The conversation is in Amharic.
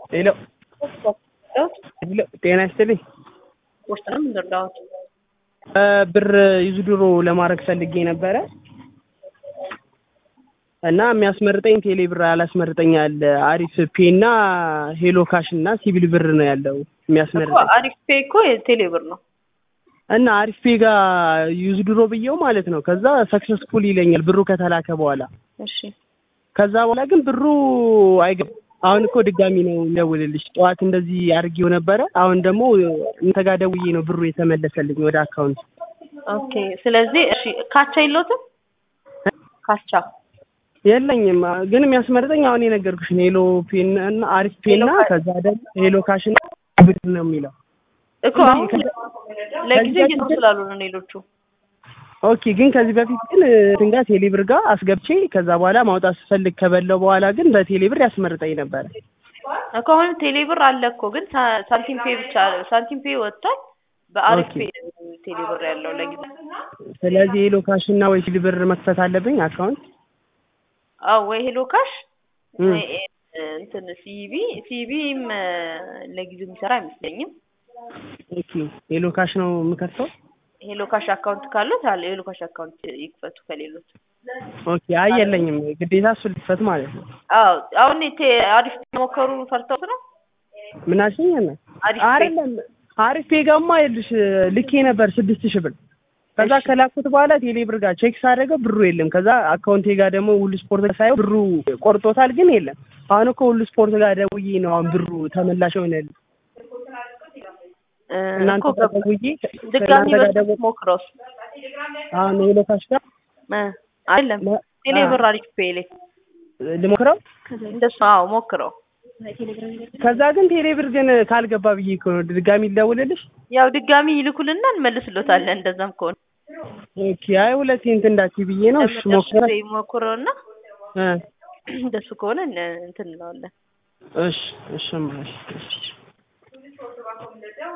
ሄሎ ሄሎ ጤና ይስጥልኝ። ውስጥ ነው የምንረዳሁት። ብር ይዙድሮ ለማድረግ ፈልጌ ነበረ እና የሚያስመርጠኝ ቴሌ ብር አላስመርጠኛል። አሪፍ ፔ እና ሄሎ ካሽ እና ሲቪል ብር ነው ያለው እኮ የሚያስመርጠኝ አሪፍ ፔ እኮ የቴሌ ብር ነው። እና አሪፍ ፔ ጋር ዩዝድሮ ብዬው ማለት ነው። ከዛ ሰክሰስፉል ይለኛል ብሩ ከተላከ በኋላ እሺ ከዛ በኋላ ግን ብሩ አይገባም። አሁን እኮ ድጋሚ ነው የሚደውልልሽ። ጠዋት እንደዚህ አድርጌው ነበረ። አሁን ደግሞ እንተ ጋር ደውዬ ነው ብሩ የተመለሰልኝ ወደ አካውንት። ኦኬ። ስለዚህ እሺ ካቻ የለዎትም? ካቻ የለኝም ግን የሚያስመርጠኝ አሁን የነገርኩሽን ሄሎ ፔን እና አሪፍ ፔና ሄሎ ካሽ። ከዛ ደግሞ ሄሎ ካሽ እና ብር ነው የሚለው። እኮ አሁን ለጊዜው እየተው ስላሉ ነው ሌሎቹ። ኦኬ ግን ከዚህ በፊት ግን እንትን ጋር ቴሌ ብር ጋር አስገብቼ ከዛ በኋላ ማውጣት ስፈልግ ከበላው በኋላ ግን በቴሌ ብር ያስመርጠኝ ነበረ። እኮ አሁን ቴሌ ብር አለ እኮ ግን ሳ- ሳንቲም ፔ ብቻ ሳንቲም ፔ ወጥቷል። በአሪፍ ኦኬ። ፔ ነው ቴሌ ብር ያለው ለጊዜው። ስለዚህ ሄሎ ካሽ እና ወይ ሲል ብር መክፈት አለብኝ አካውንት። አዎ ወይ ሄሎ ካሽ እም። ወይ እንትን ሲቢ ሲቢም ለጊዜው የሚሰራ አይመስለኝም። ኦኬ ሄሎ ካሽ ነው የምከፍተው። ሄሎ ካሽ አካውንት ካሉት አለ ሄሎ ካሽ አካውንት ይክፈቱ ከሌሎች። ኦኬ አይ የለኝም ግዴታ እሱ ልክፈት ማለት ነው። አዎ አሁን ቴ አሪፍ ሞከሩ ፈርተውት ነው። ምን አልሽኝ? እና አሪፍ ፔ። አይደለም አሪፍ ፔ ጋማ ይኸውልሽ ልኬ ነበር ስድስት ሺህ ብር ከዛ እሺ። ከላኩት በኋላ ቴሌ ብር ጋር ቼክ ሳደርገው ብሩ የለም። ከዛ አካውንቴ ጋር ደግሞ ሁሉ ስፖርት ጋር ሳየው ብሩ ቆርጦታል፣ ግን የለም። አሁን እኮ ሁሉ ስፖርት ጋር ደውዬ ነው አሁን ብሩ ተመላሽ ሆነልኝ። እ እናንተ እኮ ጋር ገባ። ደውዬ ድጋሚ ከእናንተ ጋር በስልክ ደውዬ ሞክረውስ አሁን ሄሎ ካሽ ጋር እ አይደለም ለ- ቴሌ አ- ብር አሪፍ ፔ ላይ ልሞክረው። እንደሱ አዎ ሞክረው። ከዛ ግን ቴሌ ብር ግን ካልገባ ብዬ እኮ ነው ድጋሚ ልደውልልሽ። ያው ድጋሚ ይልኩልና እንመልስሎታለን። እንደዛም ከሆነ ኦኬ አይ ሁለቴ እንትን እንዳትዪ ብዬ ነው። እሺ ለመጨረሻ ሞክረ ጊዜ ሞክረውና እ እንደሱ ከሆነ እን- እንትን እንለዋለን። እሺ እሺ እማ፣ እሺ እሺ